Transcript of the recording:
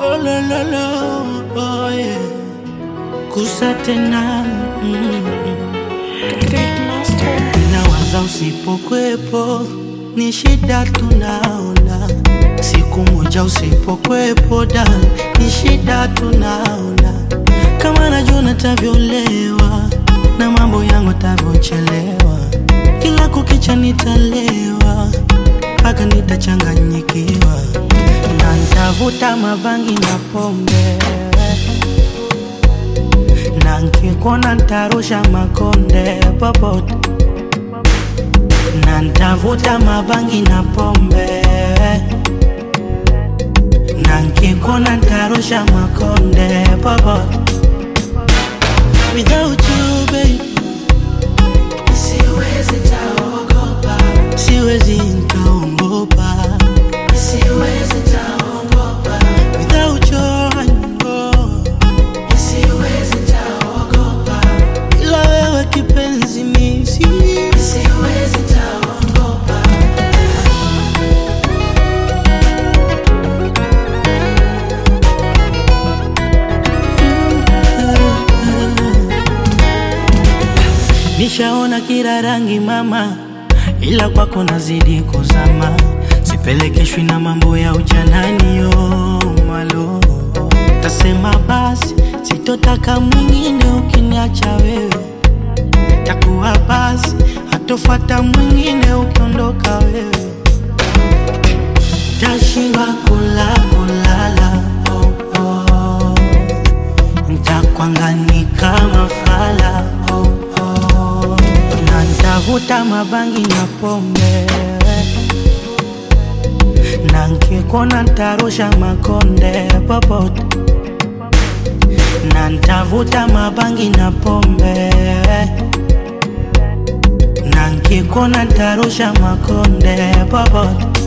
Oh la la la, oh yeah. Kusa tena mm. Nawaza usipokwepo ni shida tunaona, siku moja usipokwepo da ni shida tunaona, kama najua natavyolewa na mambo yangu tavyochelewa, kila kukicha nitalewa mpaka nitachanganyikiwa na ntavuta mabangi na pombe na nkikona ntarusha makonde popote na ntavuta mabangi na pombe na nkikona ntarusha makonde popote without you babe Siwezi taogopa, siwezi nkaongopa siwezi taogopa, without your hand, siwezi taogopa, ila wewe kipenzi misi siwezi taogopa. Nishaona kila rangi mama, ila kwako nazidi kuzama, sipelekeshwi na mambo ya ujanani yo malo. Tasema basi sitotaka mwingine ukiniacha wewe, takuwa basi hatofata mwingine ukiondoka wewe, tashindwa kula kulala oh, oh. Ntakwangani kama fala oh, oh. Na ntavuta mabangi na pombe na nkikona ntarusha makonde popote na ntavuta mabangi na pombe na nkikona ntarusha makonde popote